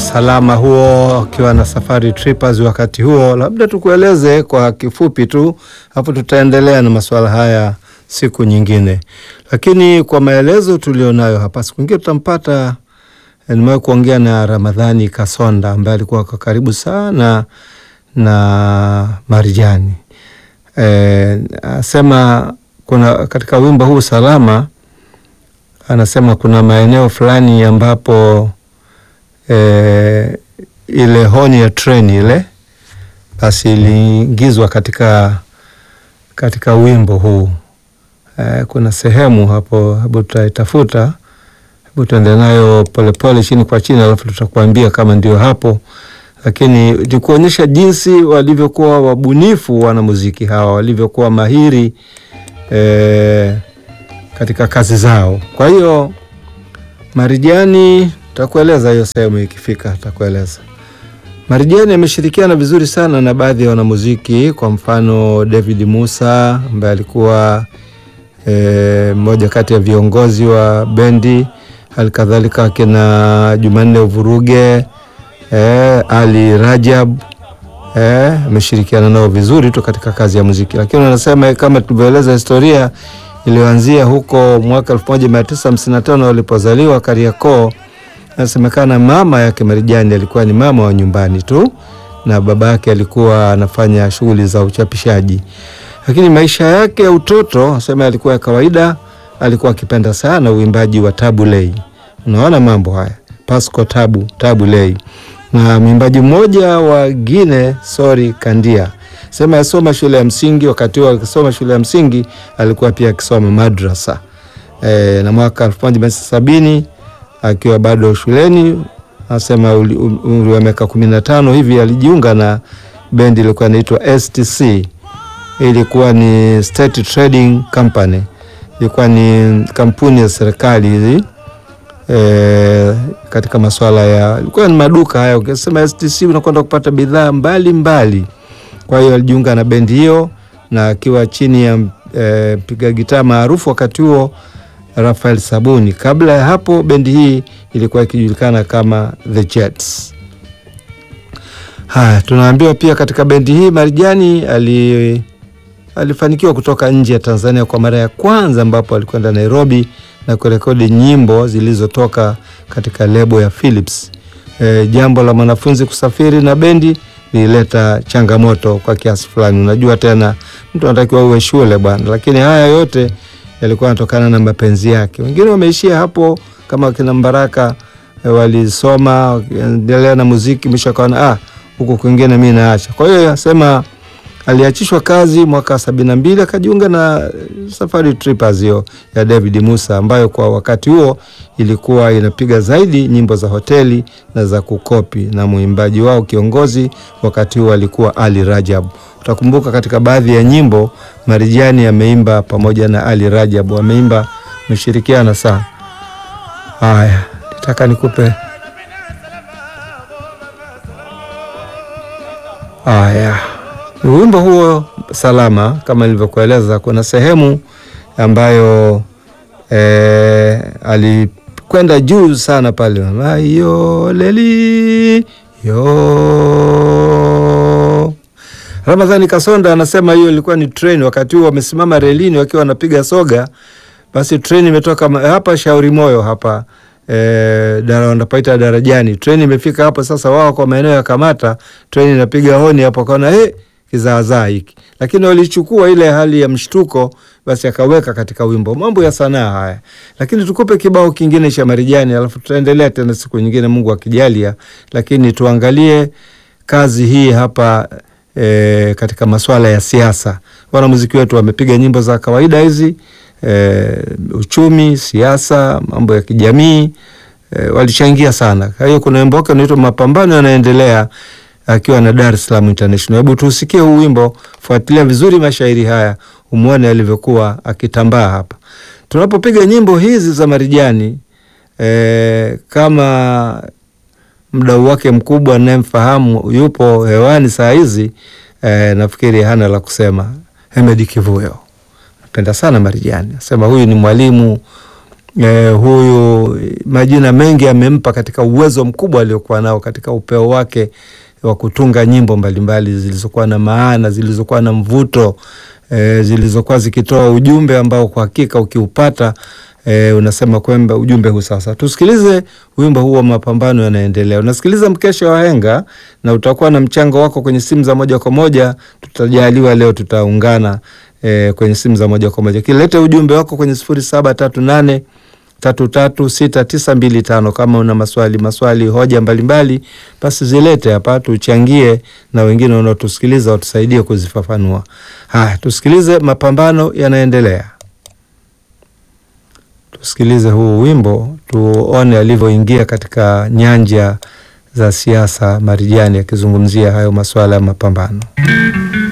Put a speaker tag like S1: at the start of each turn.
S1: salama huo akiwa na Safari Trippers wakati huo. Labda tukueleze kwa kifupi tu, hapo tutaendelea na masuala haya siku nyingine, lakini kwa maelezo tulionayo hapa, siku nyingine tutampata. Nimewahi kuongea na Ramadhani Kasonda ambaye alikuwa kwa karibu sana na Marijani. E, asema kuna katika wimbo huu Salama, anasema kuna maeneo fulani ambapo E, ile honi ya treni ile basi iliingizwa katika katika wimbo huu e, kuna sehemu hapo, hebu tutaitafuta, hebu tuende nayo polepole chini kwa chini, alafu tutakuambia kama ndio hapo, lakini ni kuonyesha jinsi walivyokuwa wabunifu wanamuziki hawa walivyokuwa mahiri e, katika kazi zao. Kwa hiyo Marijani takueleza hiyo sehemu ikifika, takueleza. Marijani ameshirikiana vizuri sana na baadhi ya wanamuziki, kwa mfano David Musa ambaye alikuwa mmoja e, kati ya viongozi wa bendi, hali kadhalika akina Jumanne Uvuruge e, Ali Rajab ameshirikiana e, nao vizuri tu katika kazi ya muziki, lakini wanasema kama tulivyoeleza historia iliyoanzia huko mwaka 1955 walipozaliwa Kariakoo. Nasemekana mama yake Marijani alikuwa ni mama wa nyumbani tu na baba yake alikuwa anafanya shughuli za uchapishaji, lakini maisha yake ya utoto asema alikuwa ya kawaida. Alikuwa akipenda sana uimbaji wa Tabu Ley. Unaona mambo haya, Pasco Tabu Tabu Ley na mwimbaji mmoja wa Gine Sori Kandia sema asoma shule ya msingi. Wakati huo akisoma shule ya msingi alikuwa pia akisoma madrasa e, na mwaka elfu moja mia tisa sabini akiwa bado shuleni, anasema umri wa miaka kumi na tano hivi alijiunga na bendi ilikuwa inaitwa STC. Ilikuwa ni State Trading Company, ilikuwa ni kampuni ya serikali hizi e, katika masuala ya ilikuwa ni maduka haya. Ukisema STC unakwenda kupata bidhaa mbalimbali. Kwa hiyo alijiunga na bendi hiyo na akiwa chini ya mpiga e, gitaa maarufu wakati huo Rafael Sabuni. Kabla ya hapo bendi hii ilikuwa ikijulikana kama The Jets. Haya, tunaambiwa pia katika bendi hii Marijani ali, alifanikiwa kutoka nje ya Tanzania kwa mara ya kwanza, ambapo alikwenda Nairobi na kurekodi nyimbo zilizotoka katika lebo ya Philips. E, jambo la mwanafunzi kusafiri na bendi lilileta changamoto kwa kiasi fulani. Unajua tena mtu anatakiwa uwe shule bwana, lakini haya yote yalikuwa yanatokana na mapenzi yake. Wengine wameishia hapo kama kina Mbaraka e, walisoma wakiendelea na muziki, mwisho akaona ah, huku kwingine mimi naacha. Kwa hiyo yasema aliachishwa kazi mwaka sabini na mbili akajiunga na Safari Trippers hiyo ya David Musa ambayo kwa wakati huo ilikuwa inapiga zaidi nyimbo za hoteli na za kukopi, na mwimbaji wao kiongozi wakati huo alikuwa Ali Rajab. Utakumbuka katika baadhi ya nyimbo Marijani ameimba pamoja na Ali Rajab, ameimba meshirikiana sana. Haya, nitaka nikupe haya wimbo huo Salama, kama nilivyokueleza, kuna sehemu ambayo e, alikwenda juu sana pale, ayo leli yo. Ramadhani Kasonda anasema hiyo ilikuwa ni treni, wakati huo wamesimama relini wakiwa wanapiga soga, basi treni imetoka hapa Shauri Moyo hapa e, dara wanapaita darajani, treni imefika hapo. Sasa wao kwa maeneo ya Kamata, treni inapiga honi hapo, kaona hey, kizaazaa hiki, lakini walichukua ile hali ya mshtuko, basi akaweka katika wimbo. Mambo ya sanaa haya, lakini tukupe kibao kingine cha Marijani, alafu tutaendelea tena siku nyingine, Mungu akijalia. Lakini tuangalie kazi hii hapa e, katika masuala ya siasa. Wanamuziki wetu wamepiga nyimbo za kawaida hizi e, uchumi, siasa, mambo ya kijamii e, walichangia sana. Kwa hiyo kuna wimbo wake unaitwa Mapambano Yanaendelea akiwa na Dar es Salaam International. Hebu tusikie huu wimbo, fuatilia vizuri mashairi haya, umwone alivyokuwa akitambaa hapa. Tunapopiga nyimbo hizi za Marijani e, kama mdau wake mkubwa anayemfahamu yupo hewani saa hizi e, nafikiri hana la kusema. Hemedi Kivuyo napenda sana Marijani, asema huyu ni mwalimu eh, huyu majina mengi amempa katika uwezo mkubwa aliokuwa nao katika upeo wake wa kutunga nyimbo mbalimbali zilizokuwa na maana, zilizokuwa na mvuto eh, zilizokuwa zikitoa ujumbe ambao kwa hakika ukiupata eh, unasema kwamba ujumbe huu sasa. Tusikilize wimbo huu wa mapambano yanaendelea. Unasikiliza mkesha wa Henga na utakuwa na mchango wako kwenye simu za moja kwa moja. Tutajaliwa leo tutaungana eh, kwenye simu za moja kwa moja. Kilete ujumbe wako kwenye sifuri saba tatu nane tatu tatu sita tisa mbili tano. Kama una maswali maswali hoja mbalimbali, basi zilete hapa tuchangie, na wengine wanaotusikiliza watusaidie kuzifafanua. Haya, tusikilize mapambano yanaendelea. Tusikilize huu wimbo tuone alivyoingia katika nyanja za siasa Marijani, akizungumzia hayo masuala ya mapambano.